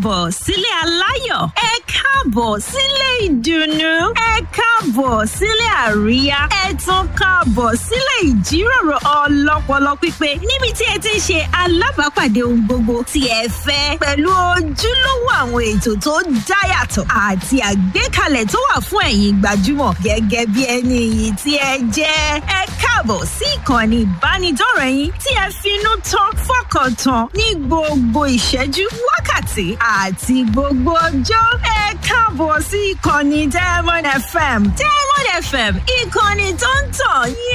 káàbọ̀ sílé aláyọ̀ ẹ káàbọ̀ sílé ìdùnnú ẹ káàbọ̀ sílé àríyá ẹ tún káàbọ̀ sílé ìjíròrò ọlọ́pọlọ pípé níbi tí ẹ ti ń ṣe alábàápàdé ohun gbogbo tí ẹ fẹ́ pẹ̀lú ojúlówó àwọn ètò tó dáyàtọ̀ àti àgbékalẹ̀ tó wà fún ẹ̀yin gbajúmọ̀ gẹ́gẹ́ bí ẹni iyì tí ẹ jẹ́ ẹ káàbọ̀ sí ìkànnì ìbánidọ́rẹ̀ẹ́ yín tí ẹ finú tán fọkàn tán ní gbogbo ìṣẹ́jú wákàtí àti gbogbo ọjọ́ ẹ káàbọ̀ sí ìkànnì diamond fm diamond fm ìkànnì tó ń tàn yín